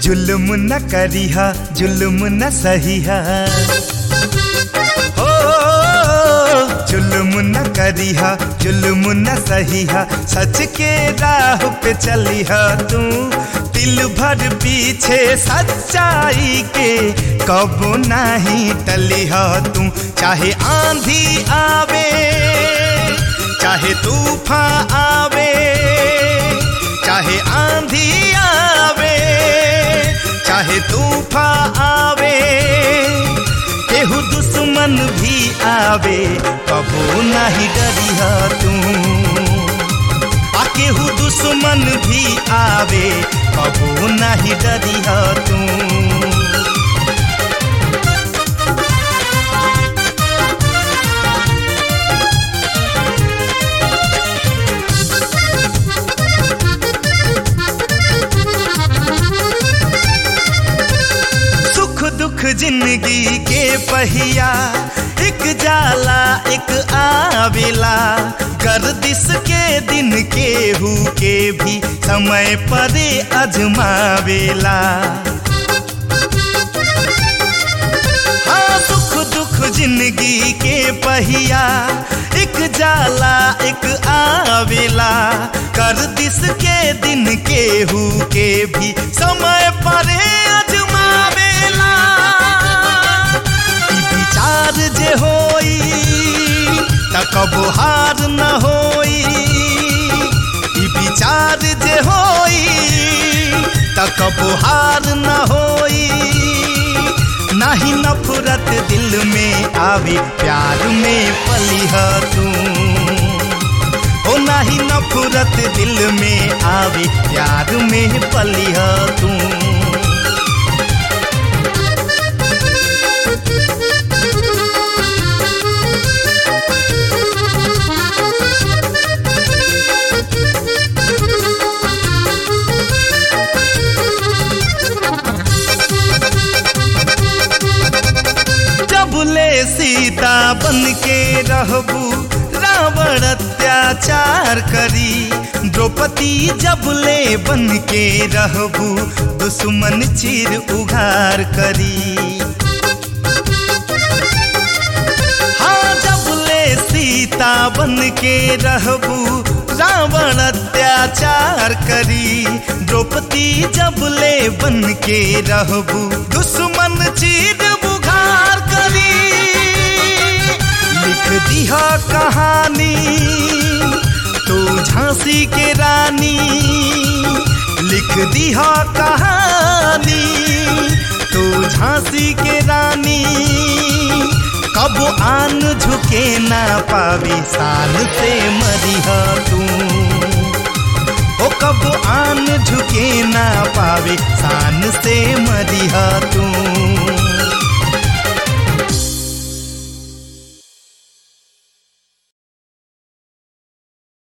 जुल्म न करिहा जुल्म न सहिहा हो जुल्म न करिहा जुल्म न सहिहा सच के राह पे चलिहा तू दिल भर पीछे सच्चाई के कब नहीं टलिहा तू चाहे आंधी आवे चाहे तूफान आवे चाहे आंधी आवे चाहे तूफान आवे केहू दुश्मन भी आवे कबो नहीं डरिहा तू आ केहू दुश्मन भी आवे कबो नहीं डरिहा तू सुख दुख जिंदगी के पहिया एक जाला एक आवेला गर्दिश के दिन केहू के भी समय परे अजमावेला हाँ सुख दुख जिंदगी के पहिया एक जाला एक आवेला गर्दिश के दिन केहू के भी समय परे अजमावेला ई विचार जे होई त कबो हार न होई ई विचार जे होई त कबो हार न होई नाही नफरत दिल में आवे प्यार में पलिह तू ओ नाही नफरत दिल में आवे प्यार में पलिह तू जब ले सीता बन के रहबू रावण अत्याचार करी द्रौपदी जब ले बन के रहबू दुश्मन चीर उघार करी हाँ जब ले सीता बन के रहबू रावण अत्याचार करी द्रौपदी जब ले बन के रहबू दुश्मन चीर बुघार करी लिख दिहा कहानी तू झांसी के रानी लिख दिहा कहानी तू झांसी के रानी कब आन झुके ना पावी साल से मरिहा तू ओ कब आन झुके ना पावे शान से मरिहा तू